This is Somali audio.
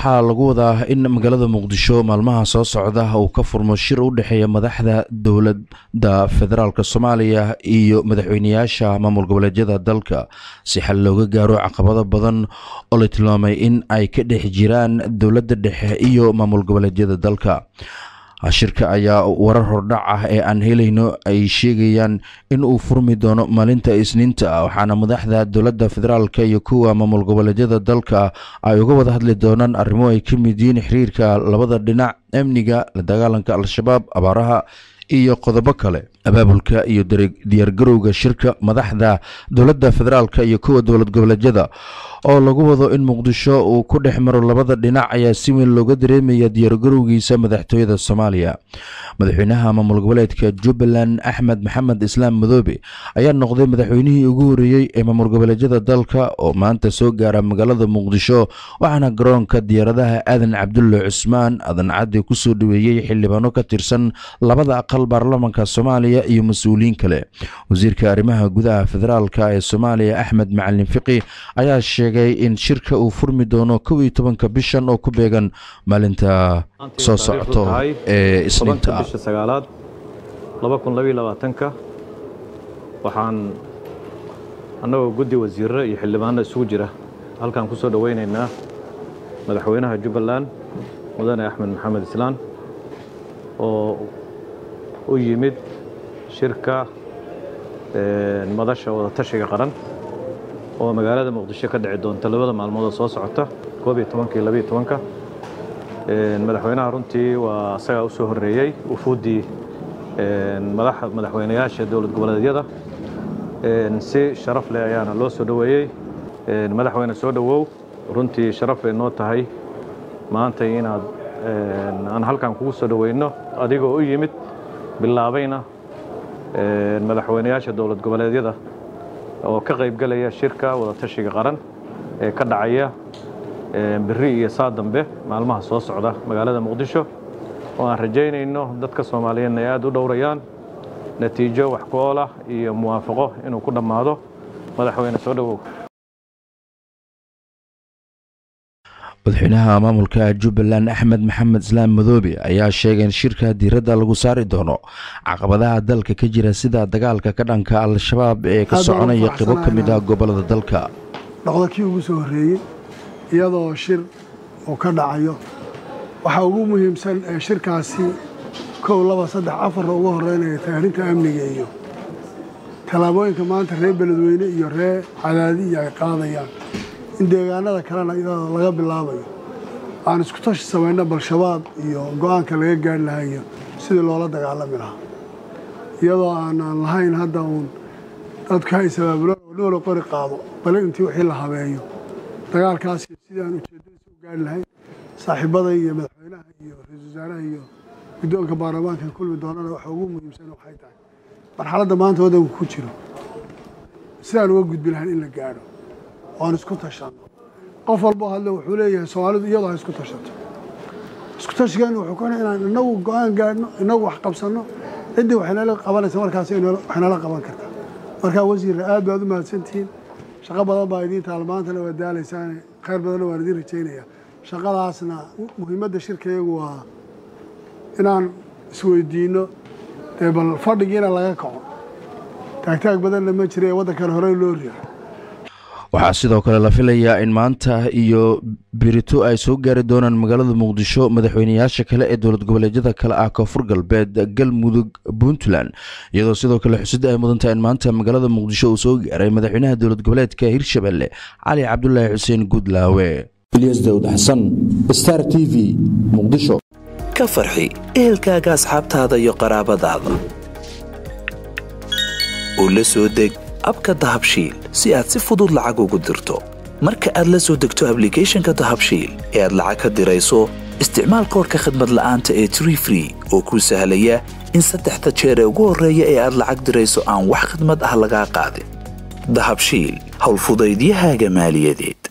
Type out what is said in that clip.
waxaa lagu wadaa in magaalada muqdisho maalmaha soo socda uu ka furmo shir u dhexeeya madaxda dowladda federaalk soomaaliya iyo madaxweyneyaasha maamul goboleedyada dalka si xal looga gaaro caqabado badan oo la tilmaamay in ay ka dhex jiraan dowladda dhexe iyo maamul goboleedyada dalka shirka ayaa warar hordhac ah ee aan helayno ay sheegayaan in uu furmi doono maalinta isniinta waxaana madaxda dowladda federaalk iyo kuwa maamul goboleedyada dalka ay uga wada hadli doonaan arrimo ay ka mid yihiin xiriirka labada dhinac amniga la dagaalanka al-shabaab abaaraha iyo qodobo kale abaabulka iyo diyaargarowga shirka madaxda dowladda federaalk iyo kuwa dowlad goboleedyada oo lagu wado in muqdisho uu ku dhex maro labada dhinac ayaa si weyn looga dareemaya diyaargarowgiisa madaxtooyada soomaaliya madaxweynaha maamul goboleedka jubbaland axmed maxamed islaam madoobe ayaa noqday madaxweynihii ugu horeeyey ee maamul goboleedyada dalka oo maanta soo gaara magaalada muqdisho waxaana garoonka diyaaradaha aadan cabdulle cusmaan aadan caddi kusoo dhaweeyey xildhibaano ka tirsan labada aqal baarlamanka soomaaliya iyo mas-uuliyiin kale wasiirka arrimaha gudaha federaalk ee soomaaliya axmed macalin fiqi ayaa sheegay in shirka uu furmi doono kow iyo tobanka bishan oo ku beegan maalinta soo socoto ee isniinta bisha sagaalaad laba kun labaiyo labaatanka waxaan annagoo guddi wasiirro iyo xildhibaano isugu jira halkaan ku soo dhowaynaynaa madaxweynaha jubbaland mudane axmed maxamed islaan oo u yimid shirka madasha wadatashiga qaran oo magaalada muqdisho ka dhici doonta labada maalmood oo soo socota koob iyo tobanka iyo labiyo tobanka madaxweynaha runtii waa isagaa u soo horreeyey ufuuddii madaxweynayaasha dowlad goboleedyada si sharaf leh ayaana loo soo dhoweeyey madaxweyne soo dhowow runtii sharaf bay noo tahay maanta inaad aan halkan kugu soo dhoweyno adigoo u yimid bilaabayna madaxweynayaasha dowlad goboleedyada oo ka qaybgalaya shirka wadatashiga qaran ee ka dhacaya beri iyo saa dambe maalmaha soo socda magaalada muqdisho oo aan rajaynayno dadka soomaaliyeedna ay aad u dhowrayaan natiijo wax ku ool ah iyo muwaafaqo inuu ku dhammaado madaxweyne soo dhowow madaxweynaha maamulka jubbaland axmed maxamed islaam madoobe ayaa sheegay in shirka diiradda lagu saari doono caqabadaha dalka ka jira sida dagaalka ka dhanka al-shabaab ee ka soconaya qibo ka mid ah gobolada dalka dhaqdo kii ugu soo horreeyey iyadoo shir uu ka dhacayo waxaa ugu muhiimsan ee shirkaasi kow laba saddex afarna ugu horeynaya taarinta amniga iyo tallaabooyinka maanta reer beledweyne iyo reer cadaadiya ay qaadayaan in deegaanada kalena iyadoo laga bilaabayo aan isku tashi samayno bal-shabaab iyo go-aanka laga gaari lahaa iyo sidii loola dagaalami lahaa iyadoo aanaan lahayn hadda uun dadku hay sabaabulo noola qori qaado bale intii wixii la habeeyo dagaalkaas iyo sidii aan ujeeddadiisa u gaari lahayn saaxiibaday iyo madaxweynaha iyo ra-iisul wasaaraha iyo guddoonka baarlamaanka kulmi doonana waxa ugu muhiimsan waxay tahay marxaladda maanta waddanku ku jiro sidaan uga gudbi lahayn in la gaadho oan isku tashanno qof walboo hadle wuxuu leeyahay soomaalidu iyadoo ha isku tashato isku tashigeenu wuxuu ku inaan inagu go-aan gaadhno inagu wax qabsanno ciddii waxaynala qabanaysa markaas waxaynala qaban kartaa markaa wasiirra aad baad u mahadsantihiin shaqo badan baa idiin taal maantana waa daalaysaane khayr badanna waan idiin rajaynayaa shaqadaasna muhiimadda shirkayagu waa inaan isweydiinno dee bal fadhigiina laga kaco taagtaag badanna ma jira ee waddankana horey loo riixo waxaa sidoo kale la filayaa in maanta iyo birito ay soo gaari doonaan magaalada muqdisho madaxweyneyaasha kale ee dowlad goboleedyada kale ah koonfur galbeed galmudug puntland iyadoo sidoo kale xusidda ay mudantaha in maanta magaalada muqdisho uu soo gaaray madaxweynaha dowlad goboleedka hirshabelle cali cabdulaahi xuseen guudlaawe ilyas daawud xasan star t v muqdisho ka farxi ehelkaaga asxaabtaada iyo qaraabadaada u la soo deg abka dahabshiil si aad si fudud lacag ugu dirto marka aad la soo degto ablicathonka dahabshiil ee aad lacag ka dirayso isticmaal koorka khadmad la'aanta ee tree free oo kuu sahlaya in saddexda jeer ee ugu horreeya ee aad lacag dirayso aan wax khidmad ah lagaa qaadin dahabshiil howlfudaydiyahaaga maaliyadeed